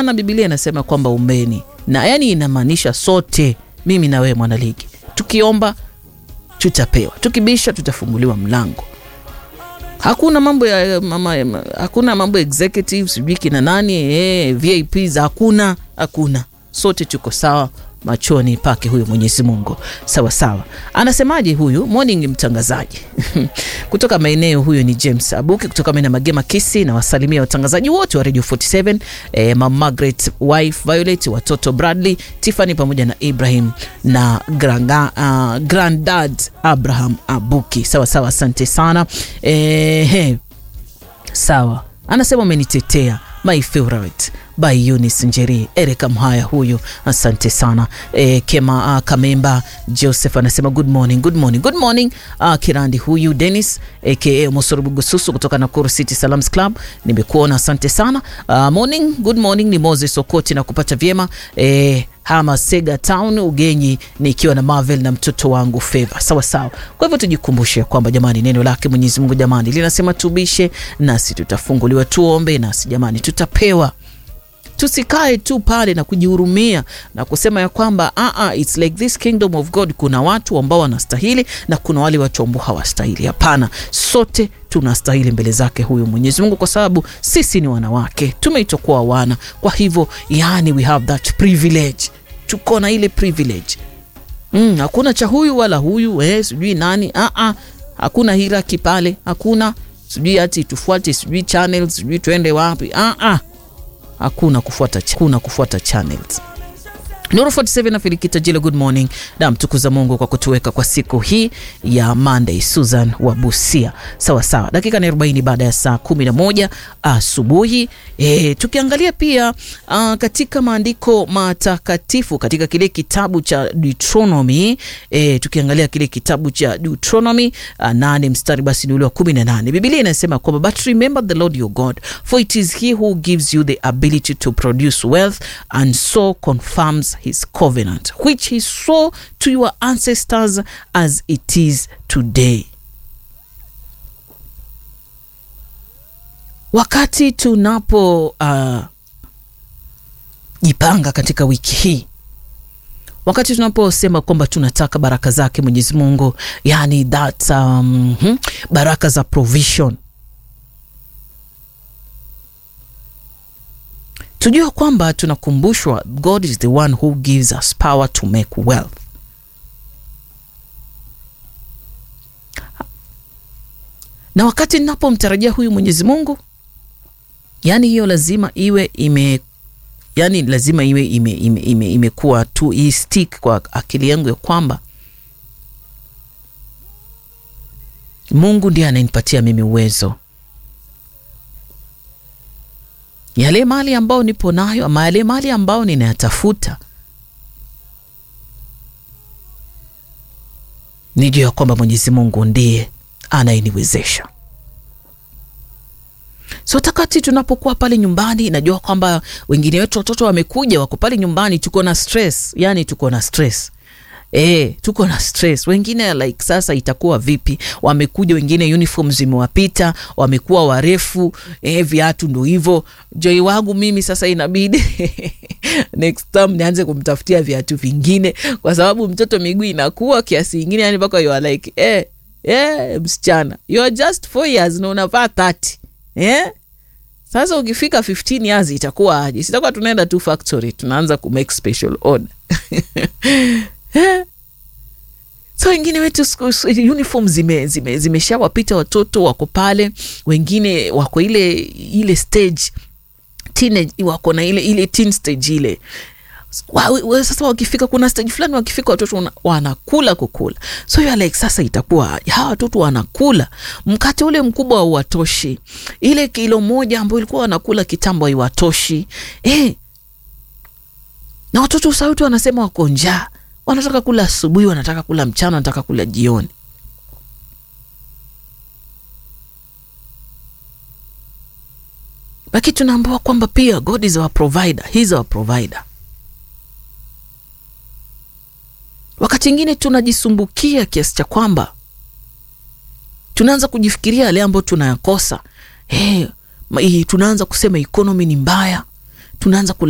Hapana, Biblia inasema kwamba ombeni, na yani inamaanisha sote, mimi na wewe mwanaligi, tukiomba tutapewa, tukibisha tutafunguliwa mlango. Hakuna mambo ya mama, hakuna mambo executive sijui kina nani eh, VIPs hakuna, hakuna. Sote tuko sawa machoni pake huyu Mwenyezi Mungu. Sawa sawa. Anasemaje huyu morning mtangazaji kutoka maeneo huyu ni James Abuki kutoka maeneo Magema Kisi, na wasalimia watangazaji wote wa Radio 47 eh, Mama Margaret, wife Violet, watoto Bradley, Tiffany pamoja na Ibrahim na granga, uh, granddad Abraham Abuki. Sawa sawa, asante sana eh, he. Sawa, anasema umenitetea my favorite by Eunice Njeri, Erika Mhaya huyu, asante sana e, Kema uh, Kamemba Joseph anasema good morning, good morning, good morning. Uh, Kirandi huyu Dennis aka Mosorobugususu kutoka Nakuru City Salams Club, nimekuona asante sana. Uh, morning, good morning, ni Moses Okoti na kupata vyema e, hama Sega Town Ugenyi, nikiwa na Marvel na mtoto wangu Favor. Sawa sawa. Kwa hivyo tujikumbushe kwamba jamani, neno lake Mwenyezi Mungu jamani linasema tubishe nasi tutafunguliwa, tuombe nasi jamani tutapewa tusikae tu pale na kujihurumia na kusema ya kwamba uh -uh, it's like this kingdom of God, kuna watu ambao wanastahili na kuna wale watu ambao hawastahili. Hapana, sote tunastahili mbele zake huyu Mwenyezi Mungu, kwa sababu sisi ni wanawake, tumeitwa kuwa wana. Kwa hivyo, yani we have that privilege, tuko na ile privilege mm, hakuna cha huyu wala huyu eh, sijui nani uh -uh, hakuna hiraki pale, hakuna sijui ati tufuate sijui channels sijui tuende wapi uh -uh hakuna kufuata, kuna kufuata channels. Nuru 47 na Filikita Jilo, good morning. Na mtukuza Mungu kwa kutuweka kwa siku hii ya Monday. Susan wa Busia, sawa sawa, dakika ni 40 baada ya saa 11 asubuhi. E, tukiangalia pia a, katika maandiko matakatifu katika kile kitabu cha Deuteronomy e, tukiangalia kile kitabu cha Deuteronomy nane mstari basi ni ule wa 18, Biblia inasema kwamba but remember the Lord your God for it is he who gives you the ability to produce wealth and so confirms his covenant which he swore to your ancestors as it is today. Wakati tunapo uh, jipanga katika wiki hii, wakati tunaposema kwamba tunataka baraka zake Mwenyezi Mungu, yani that um, hmm, baraka za provision tujue kwamba tunakumbushwa God is the one who gives us power to make wealth. Na wakati ninapomtarajia huyu Mwenyezi Mungu, yani hiyo lazima iwe ime yani lazima iwe imekuwa ime, ime, ime tu i stick kwa akili yangu ya kwamba Mungu ndiye ananipatia mimi uwezo yale mali ambayo nipo nayo ama yale mali ambayo ninayatafuta, nijua ya kwamba Mwenyezi Mungu ndiye anayeniwezesha. So takati tunapokuwa pale nyumbani, najua kwamba wengine wetu watoto wamekuja, wako pale nyumbani, tuko na stress, yani tuko na stress E, tuko na stress. Wengine like sasa itakuwa vipi? Wamekuja wengine uniform zimewapita, wamekuwa warefu e, viatu ndo hivyo. Joi wangu mimi sasa inabidi next time nianze kumtafutia viatu vingine, kwa sababu mtoto miguu inakuwa kiasi ingine, yani mpaka you are like eh, eh, msichana you are just 4 years na unavaa 30 eh sasa ukifika 15 years itakuwa aje? Sitakuwa tunaenda tu factory tunaanza ku make special order so wengine wetu uniform zime, zime, zimeshawapita watoto wako pale, wengine wako ile ile stage teenage, wako na ile ile teen stage ile wa, wa, sasa wakifika kuna stage fulani wakifika watoto wanakula kukula, so you like sasa itakuwa hawa watoto wanakula mkate ule mkubwa hauwatoshi, ile kilo moja ambayo ilikuwa wanakula kitambo haiwatoshi eh, na watoto sauti wanasema wako njaa wanataka kula asubuhi, wanataka kula mchana, wanataka kula jioni. Lakini tunaambiwa kwamba pia God is our provider, he is our provider. Wakati ingine tunajisumbukia kiasi cha kwamba tunaanza kujifikiria yale ambayo tunayakosa. Hey, tunaanza kusema economy ni mbaya, tunaanza